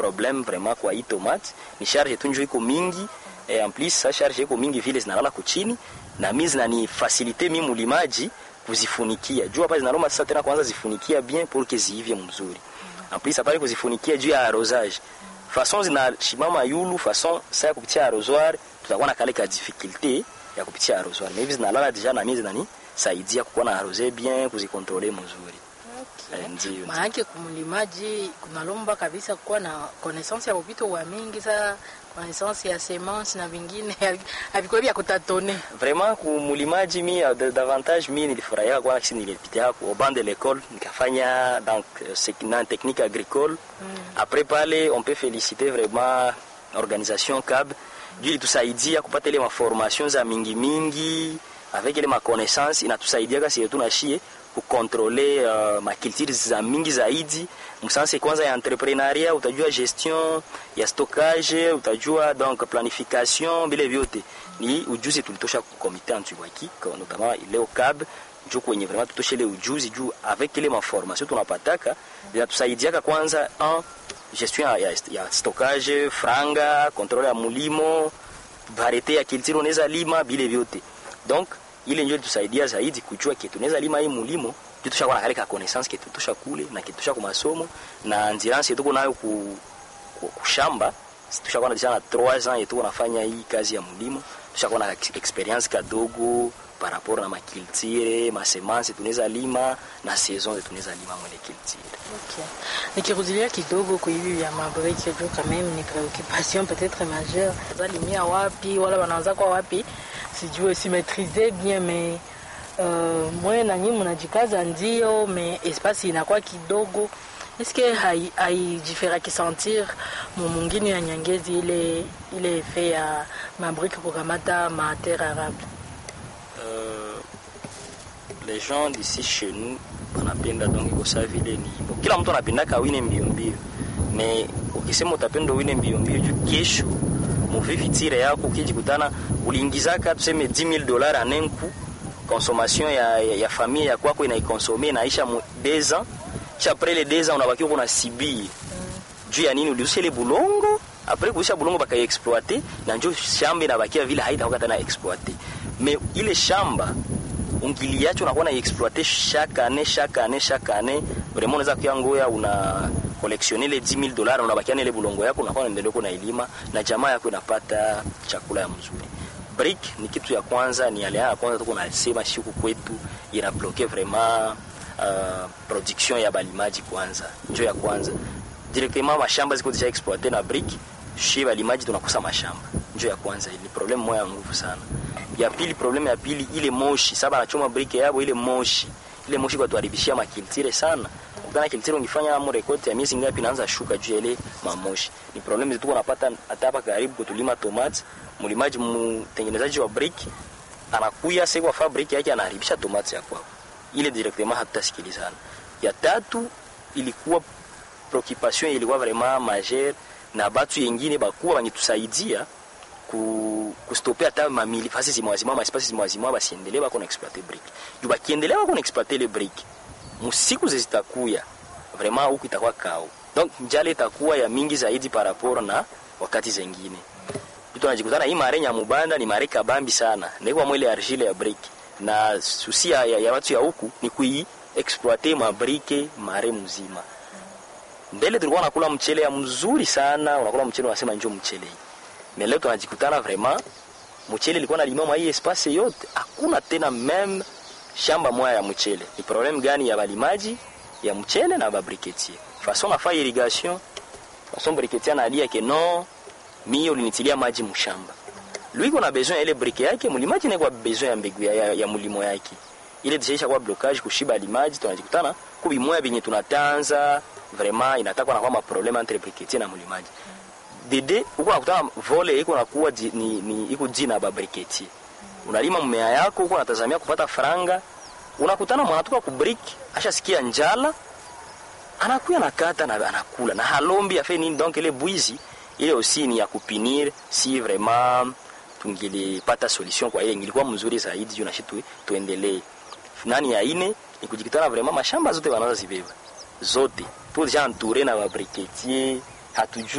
problem vraiment kwa hii tomate ni charge tu njo iko mingi eh, en plus sa charge iko mingi vile zinalala kuchini na mi zinani facilite mi mulimaji kuzifunikia juu hapa zinaloma sasa tena kwanza zifunikia bien pour que ziivye mzuri en plus apale kuzifunikia juu ya arrosage façon zinashimama yulu façon sasa kupitia arrosoir tutakuwa na kale ka difficulté ya kupitia arrosoir mais hivi zinalala deja na mimi zinani saidia kukuwa na arrose bien kuzikontrole mzuri Eh, ndio maanake kumlimaji kunalomba kabisa kuwa na connaissance ya vitu wa mingi sa connaissance ya semence na vingine havikuwa vya kutatone vraiment kumulimaji mi uh, da- davantage mi nilifurahia kwana kisi nilipitia ku ban de l'école nikafanya donc euh, sec- na technique agricole après pale on peut féliciter vraiment organisation cab juu ilitusaidia kupata ile maformation za mingi mingi avec ile maconnaissance inatusaidia kasi tunashie kukontrole uh, makulture za mingi zaidi msanse kwanza ya entrepreneuria utajua gestion ya stockage utajua donc planification vile vyote ni ujuzi tulitosha ku komite antiwaki notamment leo cab juu kwenye vraiment tutoshe ile ujuzi juu avec ile maformation tunapataka zinatusaidiaka kwanza en gestion ya, ya, ya stockage franga controle ya mulimo varete ya kiltiro unaweza lima bile vyote donc ile ndio ilitusaidia zaidi kujua kitu tunaweza lima hii mulimo juu tushakuwa na kale ka connaissance kitu tusha kule na kitu tusha kwa masomo na endurance yetu nayo ku, ku, kushamba tushakuwa na deja na 3 ans yetu nafanya hii kazi ya mulimo tushakuwa na ex- experience kadogo par rapport na makiltire masemance tunaweza lima na saison tunaweza lima mwele kiltire Okay. Nikirudilia kidogo kwa hivi vya mabreki juu quand même ni préoccupation peut-être majeure. Zalimia wapi wala wanaanza kwa wapi sijue si maîtriser bien mais uh, mwe na nyinyi mnajikaza ndio mais espace inakuwa kidogo est-ce que hai haijifera sentir mu mwingine ya Nyangezi ile ile effet ya mabriki kukamata ma terre arable Euh, les gens d'ici chez nous wanapenda donc kosa vile ni bon, kila mtu anapendaka wine mbio mbio me ukisema utapenda wine mbio mbio juu kesho muvivitire yako ukijikutana uliingizaka tuseme 10000 dollars en un coup consommation ya, ya, ya famille ya kwako inaikonsome inaisha mu 2 ans kisha après les 2 ans unabaki uko na sibie juu ya nini uliuzisha ile bulongo apres kuisha bulongo bakaiexploite na njo shamba inabakia vile haitakuwa tena exploite me ile shamba ungiliacho unakuwa na exploite chaque année chaque année chaque année vraiment unaweza kuya ngoya una collectionner ile 10000 dollars unabakia na ile bulongo yako unakuwa unaendelea kuna ilima na jamaa yako inapata chakula ya mzuri brick ni kitu ya kwanza ni yale ya kwanza tuko nasema siku kwetu ina bloquer vraiment uh, production ya balimaji kwanza njo ya kwanza directement mashamba ziko deja exploite na brick shi balimaji tunakosa mashamba njo ya kwanza ni problem moya ya nguvu sana ya pili problem ya pili ile moshi saba anachoma brick yabo ile moshi ile moshi kwa tuharibishia makiltire sana ukana kiltire ungifanya amo rekodi ya miezi ngapi inaanza shuka juu ya ile mamoshi ni problem zetu tunapata hata hapa karibu kutulima tomate mlimaji mtengenezaji wa brick anakuya sasa kwa fabric yake anaharibisha tomate ya kwao ile directement hatutasikilizana ya tatu ilikuwa preoccupation ilikuwa vraiment majeure na batu yengine bakuwa bangitusaidia ku kustopea hata mamili fasi zimwazimwa maspasi zimwazimwa basiendelee bako na exploiter brick juu bakiendelea bako na exploiter le brick musiku zitakuya vraiment huku itakuwa kao donc njale itakuwa ya mingi zaidi par rapport na wakati zengine mtu anajikutana hii mare nyamubanda ni mare kabambi sana ndiko mwele argile ya brick na susi ya, ya, ya watu ya huku ni kui exploiter mabrike mare mzima mbele tulikuwa nakula mchele ya mzuri sana unakula mchele unasema njoo mchele hii mais leo tunajikutana vraiment mchele ilikuwa nalimama hii espace yote hakuna tena meme shamba moya ya mchele ni problem gani ya balimaji ya mchele na babriketier façon nafa irrigation façon briketier analia ke non mie ulinitilia maji mshamba lui kuna besoin ya ile brike yake mlimaji naye kwa besoin ya mbegu ya, ya, ya mulimo yake ile deja kwa blocage kushiba alimaji tunajikutana kubi moya binye tunatanza vraiment inataka na kama problem entre briketier na mlimaji dede uko nakutana vole iko nakuwa di- ni, ni iko jina ba briketier unalima mmea yako uko natazamia kupata faranga unakutana mwanatoka ku brick ashasikia njala anakuya nakata na anakula na halombi afe nini donc ile bwizi ile aussi ni ya kupinir si vraiment tungilipata solution kwa ile ingilikuwa mzuri zaidi juu nashi tu, tuendelee nani ya ine ni kujikitana vraiment mashamba zote wanaza zibeba zote tu deja entouré na babriketier hatujui